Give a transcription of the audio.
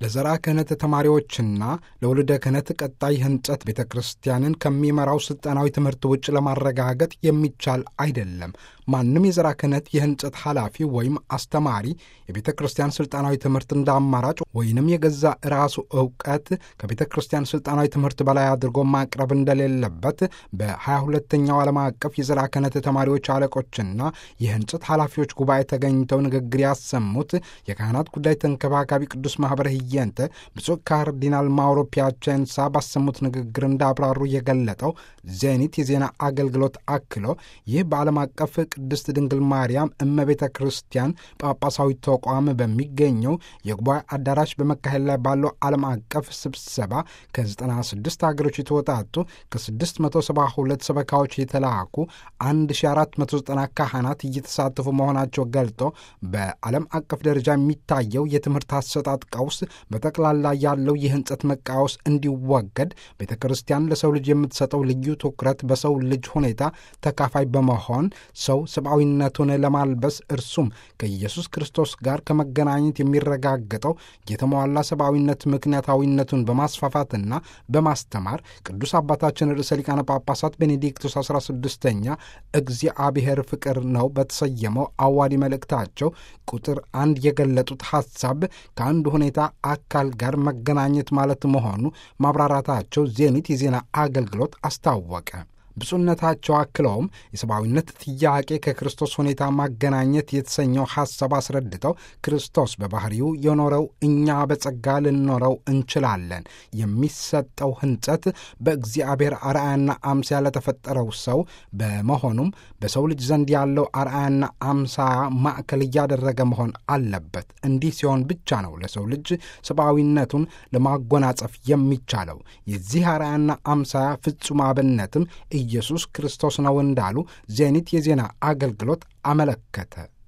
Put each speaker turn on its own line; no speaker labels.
ለዘራ ክህነት ተማሪዎችና ለውልደ ክህነት ቀጣይ ህንጸት ቤተ ክርስቲያንን ከሚመራው ሥልጠናዊ ትምህርት ውጭ ለማረጋገጥ የሚቻል አይደለም። ማንም የዘራ ክህነት የህንጸት ኃላፊ ወይም አስተማሪ የቤተ ክርስቲያን ሥልጣናዊ ትምህርት እንደ አማራጭ ወይንም የገዛ ራሱ ዕውቀት ከቤተ ክርስቲያን ሥልጣናዊ ትምህርት በላይ አድርጎ ማቅረብ እንደሌለበት በሀያ ሁለተኛው ዓለም አቀፍ የዘራ ክህነት ተማሪዎች አለቆችና የህንጸት ኃላፊዎች ጉባኤ ተገኝተው ንግግር ያሰሙት የካህናት ጉዳይ ተንከባካቢ ቅዱስ ማኅበረ ህየንተ ብፁዕ ካርዲናል ማውሮ ፒያቼንሳ ባሰሙት ንግግር እንዳብራሩ የገለጠው ዜኒት የዜና አገልግሎት አክሎ ይህ በዓለም አቀፍ ቅድስት ድንግል ማርያም እመቤተ ክርስቲያን ጳጳሳዊ ተቋም በሚገኘው የጉባኤ አዳራሽ በመካሄድ ላይ ባለው ዓለም አቀፍ ስብሰባ ከ96 ሀገሮች የተወጣጡ ከ672 ሰበካዎች የተላኩ 1490 ካህናት እየተሳተፉ መሆናቸው ገልጦ በዓለም አቀፍ ደረጃ የሚታየው የትምህርት አሰጣጥ ቀውስ በጠቅላላ ያለው የህንጸት መቃወስ እንዲወገድ ቤተ ክርስቲያን ለሰው ልጅ የምትሰጠው ልዩ ትኩረት በሰው ልጅ ሁኔታ ተካፋይ በመሆን ሰው ሰብአዊነቱን ለማልበስ እርሱም ከኢየሱስ ክርስቶስ ጋር ከመገናኘት የሚረጋገጠው የተሟላ ሰብአዊነት ምክንያታዊነቱን በማስፋፋትና በማስተማር ቅዱስ አባታችን ርዕሰ ሊቃነ ጳጳሳት ቤኔዲክቱስ 16ኛ እግዚአብሔር ፍቅር ነው በተሰየመው አዋዲ መልእክታቸው ቁጥር አንድ የገለጡት ሐሳብ ከአንድ ሁኔታ አካል ጋር መገናኘት ማለት መሆኑ ማብራራታቸው ዜኒት የዜና አገልግሎት አስታወቀ። ብፁዕነታቸው አክለውም የሰብአዊነት ጥያቄ ከክርስቶስ ሁኔታ ማገናኘት የተሰኘው ሐሳብ አስረድተው ክርስቶስ በባሕሪው የኖረው እኛ በጸጋ ልንኖረው እንችላለን። የሚሰጠው ሕንጸት በእግዚአብሔር አርአያና አምሳያ ለተፈጠረው ሰው በመሆኑም በሰው ልጅ ዘንድ ያለው አርአያና አምሳያ ማዕከል እያደረገ መሆን አለበት። እንዲህ ሲሆን ብቻ ነው ለሰው ልጅ ሰብአዊነቱን ለማጎናጸፍ የሚቻለው። የዚህ አርአያና አምሳያ ፍጹም አብነትም ኢየሱስ ክርስቶስ ነው እንዳሉ ዜኒት የዜና አገልግሎት አመለከተ።